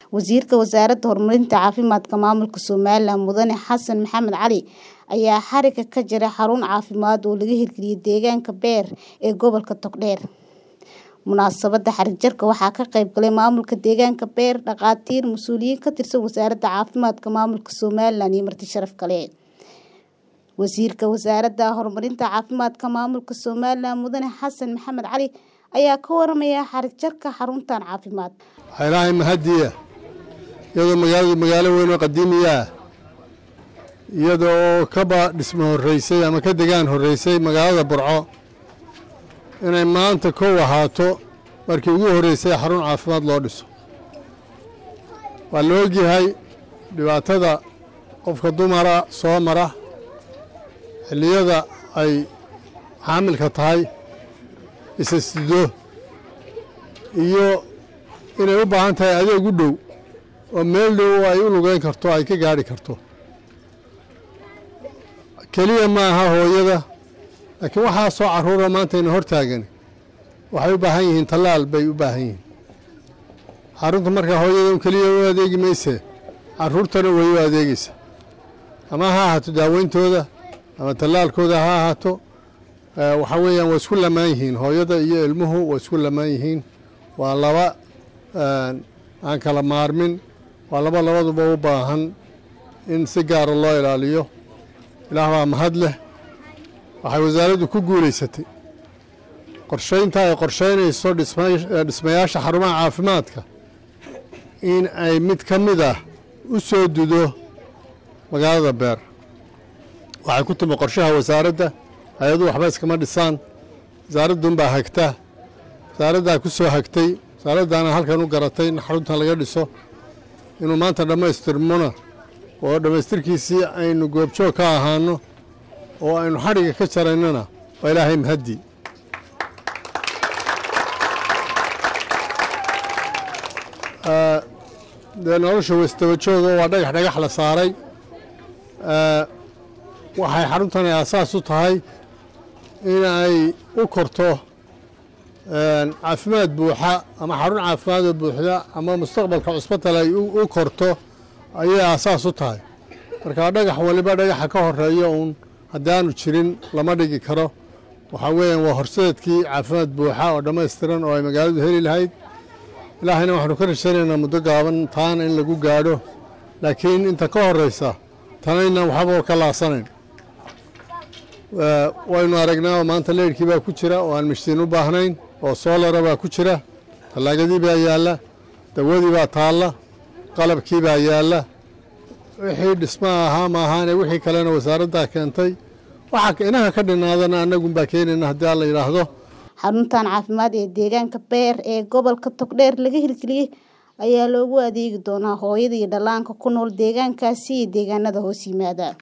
Wasiirka Wasaaradda Horumarinta Caafimaadka Maamulka Somaliland Mudane Xasan Maxamed Cali ayaa xarigga ka jaray xarun caafimaad oo laga hirgeliyay deegaanka Beer ee gobolka Togdheer. Munaasabadda xarig jarka waxaa ka qayb galay maamulka deegaanka Beer, dhakhaatiir, mas'uuliyiin ka tirsan Wasaaradda Caafimaadka Maamulka Somaliland iyo marti sharaf kale. Wasiirka Wasaaradda Horumarinta Caafimaadka Maamulka Somaliland Mudane Xasan Maxamed Cali ayaa ka waramaya xarig jarka xaruntan caafimaad. waxaa ilaahay mahadiya iyadoo magaaladu magaalo weyn oo qadiimiya ah iyada oo kaba dhismo horreysay ama ka degaan horreysay magaalada burco inay maanta kow ahaato markii ugu horreysay xarun caafimaad loo dhiso waa la ogyahay dhibaatada qofka dumara soo mara xilliyada ay xaamilka tahay isasido iyo inay u baahan tahay adeeg u dhow oo meel dhow oo ay u lugeyn karto ay ka gaadhi karto keliya ma aha hooyada laakiin waxaa soo carruura maantayna hor taagani waxay u baahan yihiin tallaal bay u baahan yihiin xarunta markaa hooyada un keliya u adeegi mayse carruurtana way u adeegeysa ama ha ahaato daaweyntooda ama tallaalkooda ha ahaato waxaa weeyaan waa isku lamaan yihiin hooyada iyo ilmuhu waa isku lamaan yihiin waa laba aan kala maarmin waa laba labaduba u baahan in si gaara loo ilaaliyo ilaah baa mahad leh waxay wasaaraddu ku guulaysatay qorshaynta ay qorshaynayso dhismayaasha xarumaha caafimaadka in ay mid ka mid ah u soo dudo magaalada beer waxay ku timi qorshaha wasaaradda hay-adu waxba iskama dhisaan wasaaradduunbaa hagta wasaaraddaa ku soo hagtay wasaaraddaana halkan u garatay in xaruntan laga dhiso inuu maanta dhammaystirmona oo dhammaystirkiisii aynu goobjoog ka ahaano oo aynu xadhigga ka jaraynana waa ilaahay mahaddi dee nolosha wastabajooga waa dhagax dhagax la saaray waxay xaruntani aasaas u tahay in ay u korto caafimaad buuxa ama xarun caafimaadoo buuxda ama mustaqbalka cusbatal ay u korto ayay aasaas u tahay marka dhagax waliba dhagaxa ka horeeya uun haddaanu jirin lama dhigi karo waxaa weeyaan waa horseedkii caafimaad buuxa oo dhammaystiran oo ay magaaladu heli lahayd ilaahayna waxaanu ka rajaynaynaa muddo gaaban taana in lagu gaadho laakiin inta ka horeysa tanayna waxba ka laasanayn waynu aragnaa oo maanta leyrhkii baa ku jira oo aan mishtiin u baahnayn oo soolara baa ku jira tallaagadii baa yaalla dawadii baa taalla qalabkii baa yaalla wixii dhismaha ahaa ma ahaane wixii kalena wasaaraddaa keentay waxa inaha ka dhinaadana annagunbaa keenayna haddii aan la yidhaahdo xaruntan caafimaad ee deegaanka beer ee gobolka togdheer laga hirgeliyey ayaa loogu adeegi doonaa hooyada iyo dhallaanka ku nool deegaankaasi iyo deegaanada hoos yimaada